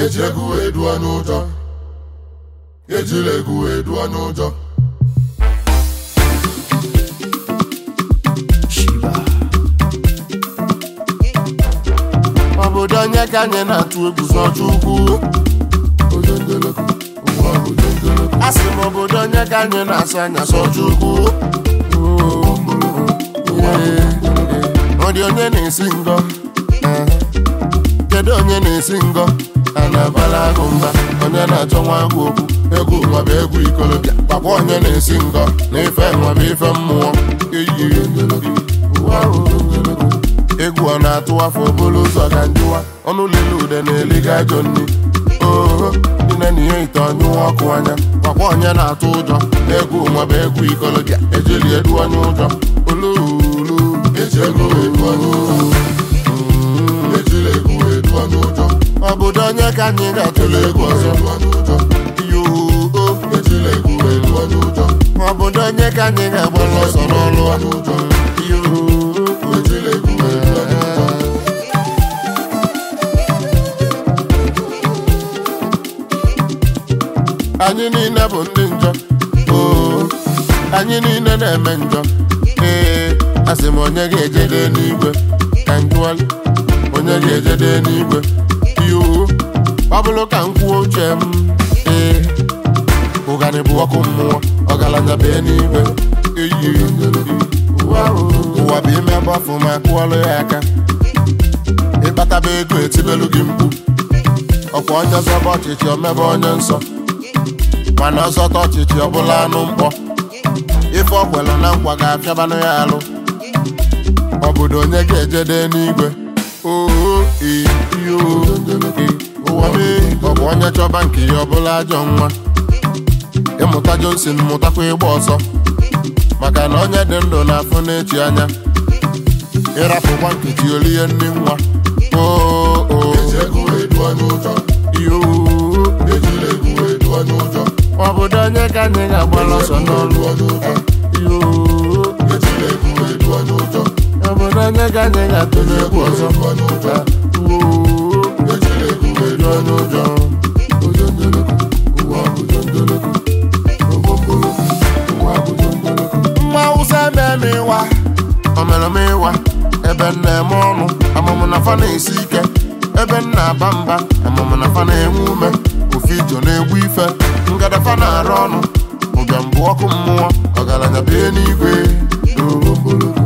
eji egwu wee duo n'ụjọ ejila egwu wee duo n'ụjọ obodo onye ka anyị na-atụ egwu sọcha ukwu ojonjoloko ụwa bụ jonjoloko a sị m obodo onye ka anyị na-asụ anya sọcha ukwu ọ dị onye na-esi ngọ Eh. kedu onye na-esi ngọ a na-abala agụ mba onye na-achọ nwa agụ okwu egwu nwa bụ egwu ikolobịa gwakwa onye na-esi ngọ na ife nwa bụ ife mmụọ eyi ụwa bụ jonjoloko egwu ọ na-atụ afọ obolo ụzọ ka njụwa ọnụ lele ude na-eliga ajọ nri oho nne na ihe ite ọnyụwa ọkụ anya gwakwa onye na-atụ ụjọ egwu nwa bụ egwu ikolobịa ejeli edu onye ụjọ oluulu eji egwu wee duo n'ụjọ ejila egwu wee duo n'ụjọ obodo onye ka anyị ga-atụle egwu ọzọ duo n'ụjọ yoo ejila egwu wee duo n'ụjọ obodo onye ka anyị ga-agbara ọsọ n'ọlụ n'ụjọ yoo ejila egwu wee duo n'ụjọ anyị niile bụ ndị njọ oo anyị niile na-eme njọ ee asị m onye ga-ejede n'igwe ka njụọli onye ga-ejede n'igwe yoo ọ bụrụ ka m kwuo uche m ee ụganị bụ ọkụ mmụọ ọgaranya bee n'igwe eyi ụwa ụwa bụ ime gbafụ ma kụọlụ ya aka ịkpataba ego etibelu gị mkpu ọkwa onye zọba ọchịchị omebe onye nsọ mana ọzọta ọchịchị ọbụla anụ mkpọ ife ọkwelụ na nkwa ga-apịabanụ ya alụ obodo onye ga-ejede n'igwe oo iyo ụwa mee ọ bụ onye chọba nke ya ọbụla ajọ nwa ịmụta Johnson mụtakwa ịgba ọsọ maka na onye dị ndụ na-afụ n'echi anya ịrapụkwa nkechi olie nri nwa oo eji egwu wee duo n'ụjọ iyo ejila egwu wee duo n'ụjọ obodo onye ka anyị ga-agbara ọsọ n'ọlụ duo n'ụjọ yoo ejila egwu wee duo n'ụjọ obodo onye ka anyị ga-atụle egwu ọzọ duo n'ụjọ Oo, ejila egwu wee duo n'ụjọ ojonjoloko ụwa bụ jonjoloko ogbomboloko ụwa bụ jonjoloko mma awụsa eme m ịwa omere m ịwa ebe m na-eme ọnụ amụmụ na fa na-esi ike ebe m na-aba mba amụmụ na fa na-enwe ume ofe ijo na-egbu ife ngadafa na-arụ ọnụ ụbịam bụ ọkụ mmụọ ọgaranya bie n'igwe ogbomboloko